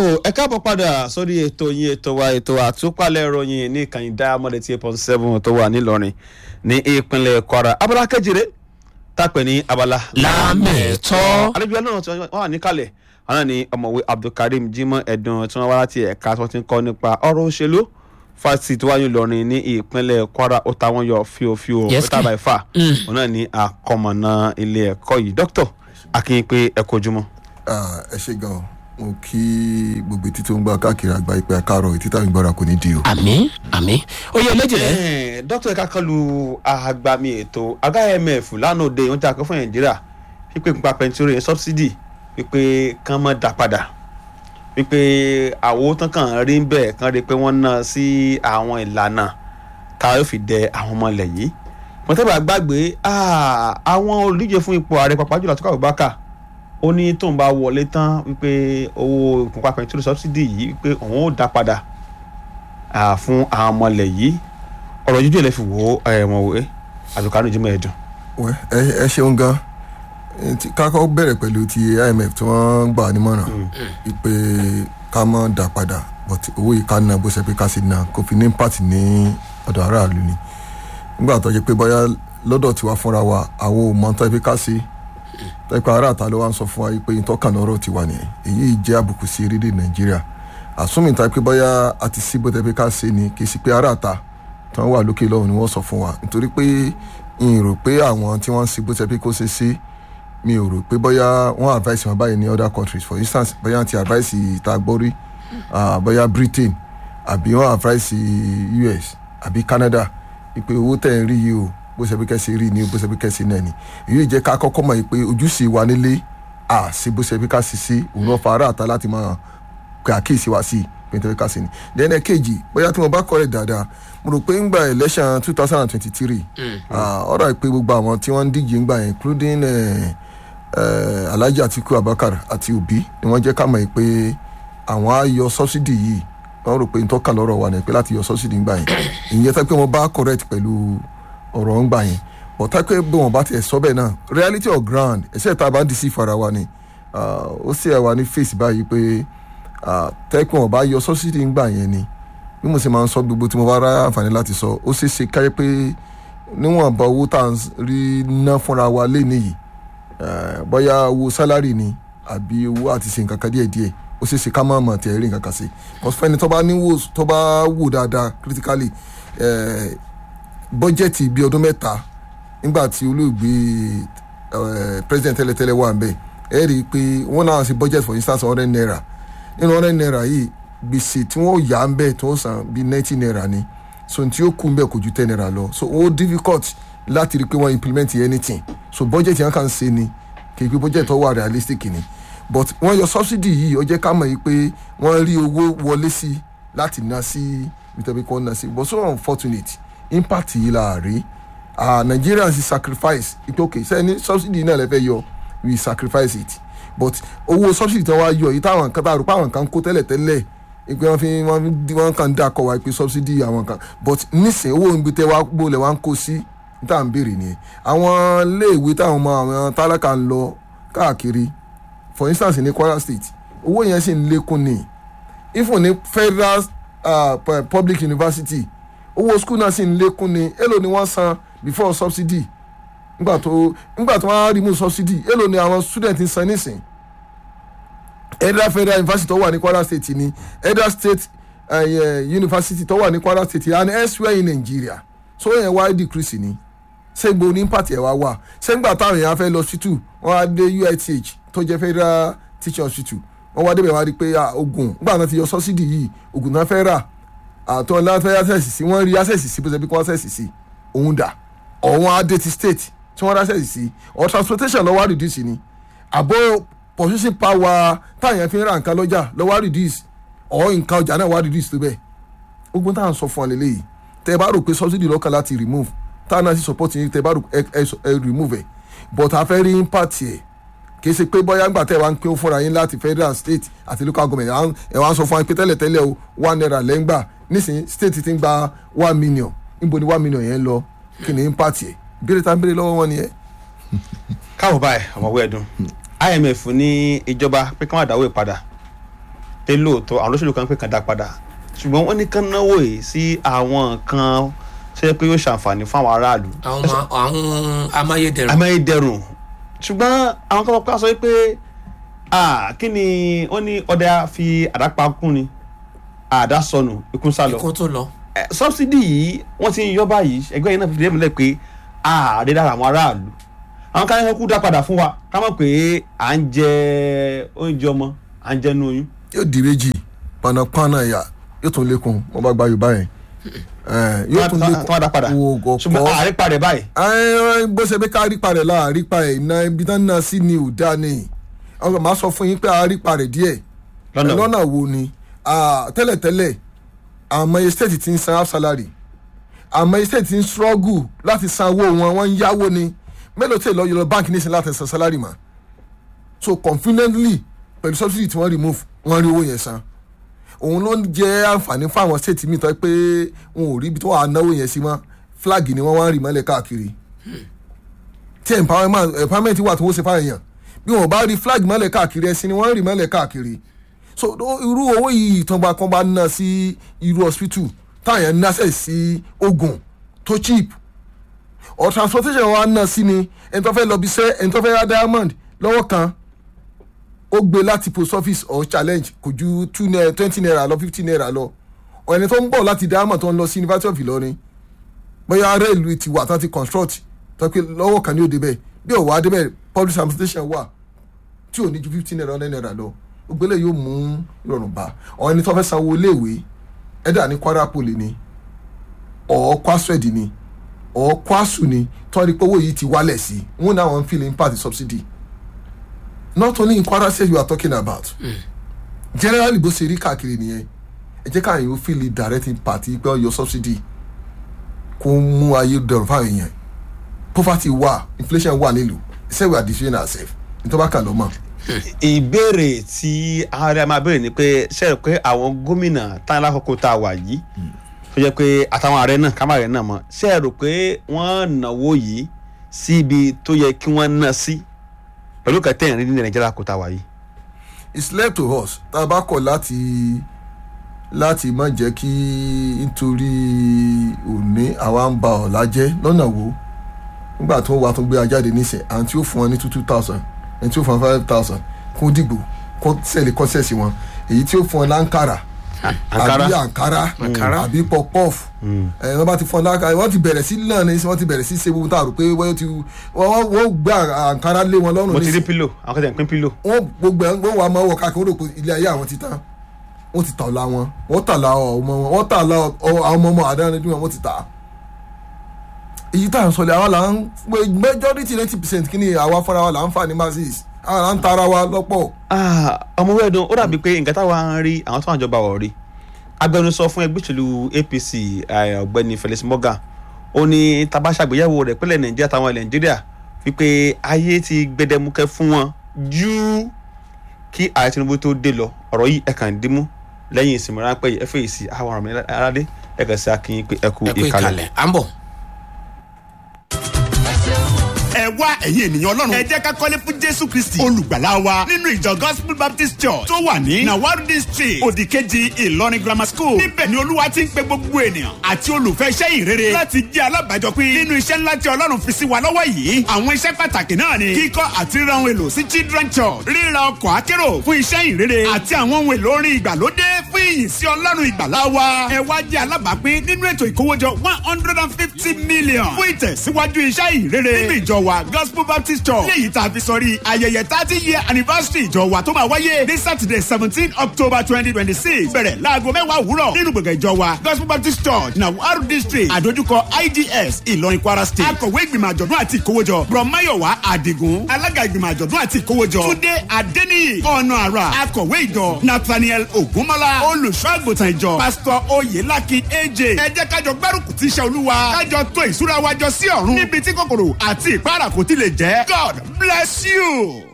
ẹ káàbọ̀ padà sórí ètò yín ètò wa ètò àtúpalẹ̀ ìròyìn ní ìkànnì diamond eight point seven tó wà nílọrin ní ìpínlẹ̀ kwara abala kejìlé tàpẹ́ ní abala. lámẹ̀tọ́. àlejò náà tí wọ́n wà níkàlẹ̀ àwọn náà ni ọ̀mọ̀wé abdulkareem jimoh ẹ̀dùn tí wọ́n wá láti ẹ̀ka tí wọ́n ti ń kọ́ nípa ọ̀rọ̀ òṣèlú fásitì tó wáyé lọrin ní ìpínlẹ̀ kwara ó ta wọ́n yọ fíofío Yes, pété àbáyé fà òun náà ní àkọmọ̀nà ilé ẹ̀kọ́ yìí dókítà akínyìn pé ẹ kojúmọ́. Ah, ẹ ṣe gan mo kí gbogbo etí tó ń gbà káàkiri àgbà ìpè àkàrọ̀ etí táwọn ìgbọ́ra kò ní di o. àmì àmì ó yẹ méjì rẹ. Eh, dókítà ẹ̀ka kan lu agbami ètò àga imf lánàá òde ìwọ̀n tí a kọ́ fún nàìjíríà wípé nípa pẹntiró yẹn sọ́bsidì wípé kán mọ́ dá padà wípé àwo tán kàn rí bẹ́ẹ̀ kán rí pé wọ́n ná sí àwọn ìlànà ká yóò fi dẹ àwọn ọmọ ilẹ̀ yìí mọ̀tẹ́bà gbàgbé ah, àwọn olùdíje fún ipò ààrẹ pàpà jùlọ àtúkọ̀ àbúbákà ó ní tóun bá wọlé tán wípé owó ìpínpá pẹntiró sọ́bsidì yìí wípé òun ó dá padà ah, fún àwọn ọmọ ilẹ̀ yìí ọ̀rọ̀ jíjẹ́ lè fi wò ó ẹ̀wọ̀n wé àbíkánú jimoh ẹ̀dùn. Wẹ́, ẹ ẹ ṣeun gan Eh, tí- ká kọ́ bẹ̀rẹ̀ pẹ̀lú ti imf tí wọ́n gbà nímọ̀ràn ìpè ká mọ́ dà padà but owó yìí ká ná bó ṣe pé ká sì ná kó fi ní impact ní ọ̀dọ̀ aráàlú ni nígbà tó jẹ́ pé bóyá lọ́dọ̀ tiwa fúnra wa àwọn ò mọ tó yẹ pé ká sí tó yẹ pé aráàta ló wá ń sọ fún wa pé ìtọ́kànnà ọ̀rọ̀ tiwa nìyẹn èyí jẹ́ àbùkù sí erédè nàìjíríà àsúnmì tó yẹ pé bóyá a ti sí bó tẹ́ pé ká sí ni kì í sí pé aráàta tí wọ́n wà lókè lọ́wọ́ ni wọ́n sọ fún wa nítorí pé n rò pé àwọn tí wọ́n ń sí bó tẹ́ pé kó ṣe sí mi ò rò pé bóyá wọ́n advice wọn báyìí ní other countries for instance bóyá ti advice ìta gbórí ah, bóyá britain àbí wọ́n advice us àbí canada ìpè owó tẹ̀ ń rí yìí o bó ṣe bí kẹ́sì rí ni o bó ṣe bí kẹ́sì náà ni èyí jẹ́ ká kọ́kọ́ mọ̀ pé ojúṣe wa nílé à sí bó ṣe bí ká sì sí òun náà fa ara àta láti máa pé àkíyèsí wa sí pé nítorí ká sí ni then ẹ̀kejì bóyá tí mo bá kọ́ rẹ̀ dáadáa mo rò pé ńgbà election two thousand and twenty-three ọ̀rọ̀ ìpè gbogbo àwọn tí wọ́n ń díje ńgbà yẹn including eh, eh, alhaji atiku abakar àti obi ni wọ́n jẹ́ ká mọ̀ pé àwọn á yọ subsidy yìí wọ́n rò pé n tó kàn lọ́rọ̀ wa ni pé láti yọ subsidy ńgbà yẹn ìyẹn tẹ́ pé wọ́n bá correct pẹ̀lú ọ̀rọ̀ ńgbà yẹn but tá pé bí wọ́n bá tiẹ̀ sọ bẹ́ẹ̀ náà reality of ground ẹ̀ṣẹ̀ tá a bá ń disi fara wa ni ah, ó sì ẹ̀ wá ní face báyìí pé ah, tẹ́ pé wọ́n bá yọ subsidy ńgbà yẹn ni bí mo sì máa ń sọ gbogbo tí mo bá rá àǹfààní láti sọ ó ṣeé ṣe káyé pé níwọ̀nba owó tá à ń rí ná fúnra wa lé nìyí Eh, bóyá owó sálárì ni àbí owó àti ṣe nǹkan kan díẹ̀ díẹ̀ ó ṣeé ṣe ká má mọ̀ tẹ̀ rí nǹkan kan sí because fẹ́ni tó bá níwò tó bá wò dáadáa critically eh, bọ́jẹ̀tì bíi ọdún mẹ́ta nígbà tí olóògbé eh, president tẹ́lẹ̀tẹ́lẹ̀ wà ń bẹ̀ ẹ rí i pé wọ́n náà ṣe budget for instance hundred naira nínú hundred naira yìí gbèsè tí wọ́n yà ń bẹ̀ tí wọ́n san bíi ninety naira ni so tí ó kú ń bẹ̀ kò ju ten naira lọ so ó difficult láti rí i pé wọ́n implement anything so budget yẹn kàn ṣe ni kì í pé budget tó wà realistic ni but wọ́n yọ subsidy yìí ó jẹ́ ká mọ̀ yìí pé wọ́n rí owó wọlé sí láti ná sí nítorí kí wọ́n ná sí but so unfortunate impact yìí la rí ah nigerians sacrifice it okay sẹ́ni subsidy náà lè fẹ́ yọ we sacrifice it but owó subsidy tí wọ́n wá yọ yìí táwọn kan tá a rò pé àwọn kan kó tẹ́lẹ̀ tẹ́lẹ̀ ìpè wọn fi wọn wọn kàn dá kọ wa pé subsidy àwọn kan but nísìnyí owó ibi tẹ́ wá gbólẹ̀ wá ń kó sí tá à ń béèrè nìyẹn àwọn iléèwé táwọn ọmọ àwọn tálákà ń lọ káàkiri for instance ní kwara state owó yẹn sì ń lékún ni ifun ní federal uh, pu- public university owó school náà sì ń lékún ni èló ni wọ́n san before subsidy nígbà tó nígbà tó wọ́n á remove subsidy èló ni àwọn student ń san nísìn edra federal university tó wà ní kwara state ni edra state uh, uh, university tó wà ní kwara state and elsewhere in nigeria so yẹn wá decrease ni sẹ́gbó ní pàtì ẹ̀ wá wà sẹ́gbà táwọn èèyàn fẹ́ lọ hospital wọ́n á dé uith tó jẹ́ federal teaching hospital wọ́n wá débẹ̀ wá rí i pé ah, oògùn nígbà náà ti yọ subsidy yìí oògùn náà fẹ́ rà àtọ́ náà fẹ́ access sí wọ́n rí access sí bó ṣe bí kò access sí òun dà ọ̀wọ́n á dé ti state tí wọ́n rí access sí or transportation lọ́wọ́ á reduce ni àbọ̀ purchasing power táwọn èèyàn fi ń ra nǹkan lọ́jà lọ́wọ́ á reduce or nǹkan ọjà náà wá reduce tó bẹ́ẹ̀ ogun táwọn sọ fún ọ lélẹ́yìí tẹ́ ẹ bá rò pé subsidy lọ́kàn láti remove táwọn náà sì support yín tẹ́ ẹ bá rò ẹ ẹ ẹ remove ẹ̀ but a fẹ́ rí impact ẹ̀ kì í ṣe pé bóyá ńgbà tẹ́ ẹ wá ń pín fúnra yín láti federal state àti local government à ń- ẹ wá ń sọ fún wa pé tẹ́lẹ̀ tẹ́lẹ̀ o one naira lẹ́ngbà nísìnyí state ti ń gba one million níbo ni one million yẹn ń lọ kí ni impact ẹ̀ ìbéèrè tá ń béèrè lọ́wọ́ wọn nìyẹn. káwọn báyìí ọmọwé ẹdun imf ní ìjọba pé kí wọn dáwọ́ ìpadà pé lóòótọ́ àwọn olóṣèlú kan pé kàn dá padà ṣùgbọ́n wọ́n ní kán náwó yìí sí àwọn nǹkan ṣe pé yóò ṣàǹfààní fún àwọn aráàlú àwọn ma- àwọn amáyédẹrùn amáyédẹrùn ṣùgbọ́n àwọn kan pa sọ pé ah, kí ni wọ́n ní ọdẹ fi àdápa kún ni àdá sọnù ikú sálọ ikú tó lọ Eh, subsidy yìí wọ́n ti ń yọ báyìí ẹgbẹ́ yìí náà fi dẹ́mílẹ̀ pé ààrẹ dára àwọn aráàlú àwọn kan yẹn kú dá padà fún wa ká mọ̀ pé à ń jẹ oúnjẹ ọmọ à ń jẹ inú oyún. yóò di méjì panápaná ẹ̀yà yóò tún lékun wọn bá gba yorùbá yẹn Eh, yóò tún Tí lékun wọ́n dá padà wo ṣùgbọ́n ọ̀pọ̀ ààrẹ padà báyìí Ẹ, bó ṣe bí ká rí parẹ̀ la àrí parẹ̀ iná ibi tán náà sí ni ò dá ni ọkọ̀ máa sọ fún yín pé àrí parẹ̀ díẹ̀ Lọ́nà wo? lọ́nà wo ni Ah, tẹ́lẹ̀tẹ́lẹ̀ àmọ́ estate ti ń san half salary àmọ́ estate ti ń struggle láti san owó wọn wọ́n ń yáwó ni mélòó tí èlò yọlọ báńkì nísìnyí láti san salary mà so confidently pẹ̀lú subsidy tí wọ́n remove wọ́n rí owó yẹn san òun ló ń jẹ́ àǹfààní fún àwọn state mi tó yẹ pé wọn ò rí ibi tó wà á náwó yẹn sí mọ́ flag ni wọ́n wá ń rì mọ́lẹ̀ káàkiri tí empowerment empowerment wà tó wọ́n ṣe fáwọn èèyàn bí wọn bá rí flag mọ́lẹ̀ káàkiri ẹ̀sìn ni wọ́n ń rì mọ́lẹ̀ káàkiri so ó- irú owó yìí ìtàn bá kan bá ná sí irú hospital táwọn èèyàn ná sẹ̀ sí oògùn tó cheap or transportation wa ná sí ni ẹni tó fẹ́ lọ bí sẹ́ ẹni tó fẹ́ ra diamond lọ́wọ́ kan ó gbé láti post office or challenge kò ju two naira twenty naira lọ fifty naira lọ or ẹni tó ń bọ̀ láti diamond tó ń lọ sí university of Ìlọrin bóyá ará ìlú ti wà tán ti construct tó pé lọ́wọ́ kan ní òde bẹ́ẹ̀ bí òwò adébẹ̀ public transportation wà tí ò ní ju fifteen naira hundred naira lọ ògbélé yóò mú ìrọ̀rùn bá ọ ẹni tó fẹ́ sanwó iléèwé ẹ̀dà ní Kwara Poly ni ọ̀ kwaswed ni ọ̀ kwasu ni tó rí pé owó yìí ti wálẹ̀ sí wọn náà wọn feel impact subsidy not only in Kwara state you are talking about generally bó ṣe rí káàkiri nìyẹn ẹ jẹ́ káàyàn ó feel direct impact pé ọ yọ subsidy kó mú ayé dẹrùn fáwọn èèyàn poverty wà inflation wà nílùú say we are destroying ourselves nítorí bá kà ló mọ̀. ìbéèrè tí ààrẹ máa béèrè ni pé ṣe é pé àwọn gómìnà táwọn alákòókò tá a wà yìí tó jẹ́ pé àtàwọn ààrẹ náà ká má rẹ̀ náà mọ̀ ṣe é rò pé wọ́n náwó yìí sí ibi tó yẹ kí wọ́n ná sí pẹ̀lú kẹtẹ́ ìrìn ní nàìjíríà kò tá a wà yìí. it's left to us tá a bá kọ̀ láti láti má jẹ́ kí nítorí òní àwa ń ba ọ̀la jẹ́ lọ́nà wo nígbà tó wà tó gbé ajáde níṣẹ́ àwọn tí ó fún wọn ní two two thousand ẹni tí ó fún wọn five thousand kó dìgbò kó sẹ́ẹ̀lì kọ́sẹ̀sì wọn èyí tí ó fún wọn láǹkàrà Ankara. àbí àǹkárá Ankara. àbí pọpọf ẹ wọ́n bá ti fún ọ láǹkàrà wọ́n ti bẹ̀rẹ̀ sí náà ní wọ́n ti bẹ̀rẹ̀ sí ṣe gbogbo tá a rò pé wọ́n ti wọ́n wọ́n gbé àǹkárá lé wọn lọ́rùn mo ti rí níṣẹ́ pílò àwọn kẹtẹ́ ń pín pílò. wọ́n gbogbo ẹ̀ wọ́n wà máa wọ̀ káàkiri wọ́n rò pé ilé ayé àwọn ti tán wọ́n ti tà ọ̀la wọn wọ́n tà la ọmọ wọn wọ́n tà la ọ- àwọn ọmọ ọmọ àdáni tí wọ́n ti tà á. èyí tá à ń sọ lé àwa là ń majority ninety percent kí ni àwa fúnra wa là ń fà ní masses àwa là ń tara wa lọ́pọ̀. Ah, ọmọ wẹ́ẹ̀dùn ó dàbí pé nǹkan táwa ń rí àwọn tó wà jọba wọ̀ rí agbẹnusọ fún ẹgbẹ́ òṣèlú APC eh, ọ̀gbẹ́ni Felix Morgan ó ní tá bá ṣàgbéyẹ̀wò rẹ̀ pẹ́lẹ̀ Nàìjíríà táwọn ilẹ̀ Nàìjíríà wípé ayé ti gbẹdẹmukẹ fún wọn ju kí ààrẹ Tinubu tó dé lọ ọ̀rọ̀ yìí ẹ̀kan dìímú lẹ́yìn ìsinmi ráńpẹ́ yìí ẹ̀fẹ̀ yìí sí àwọn ọ̀rọ̀ mi aládé ẹ̀kan sí akínyìn pé ẹ̀kú ẹ kú ìkàlẹ̀. ìkàlẹ̀ à ń bọ̀. ẹ wá ẹ̀yin ènìyàn ọlọ́run ẹ jẹ́ ká kọ́lé fún jésù kristi olùgbàlà wa nínú ìjọ gospel baptist church tó wà ní nawarudi street òdìkejì ìlọrin grammar school níbẹ̀ ni olúwa ti ń pe gbogbo ènìyàn àti olùfẹ́ iṣẹ́ ìrere láti jẹ́ alábàájọpín nínú iṣẹ́ ńlá tí ọlọ́run fi sí wa lọ́wọ́ yìí àwọn iṣẹ́ pàtàkì náà ni kíkọ́ àti ríra ohun èlò sí children church ríra ọkọ̀ akérò fún iṣẹ́ ìrere àti àwọn ohun èlò orin ìgbàlódé fún ìyìn sí ọlọ́run ìgbàlà wa ẹ wá jẹ́ alábàápín nínú ètò ìkówójọ one hundred and fifty million fún ìtẹ̀síwájú iṣẹ́ ìrere nínú ìjọ wa gospel baptist church léyìí tá a fi sọrí ayẹyẹ thirty year anniversary ìjọ wa tó máa wáyé ní saturday seventeen october twenty twenty six bẹ̀rẹ̀ láago mẹ́wàá òwúrọ̀ nínú gbọ̀ngàn ìjọ wa gospel baptist church nawaru district àdójúkọ ids ìlọrin kwara state akọ̀wé ìgbìmọ̀ àjọ̀dún àti ìkówójọ brọ̀máyọ̀wá àdìgún alága ìgbìmọ̀ àjọ̀dún àti ìkówójọ túndé adéníyì ọ̀nà àrà akọ̀wé ìjọ nathaniel ogunmọ́lá olùṣọ́ àgùntàn ìjọ pásítọ̀ oyèlákin aj ẹ jẹ́ kájọ gbárùkù tí iṣẹ́ olúwa kájọ tó ìṣúra wájọ sí ọ̀run níbi tí kòkòrò àti ìpara kò ti lè jẹ́ god bless you.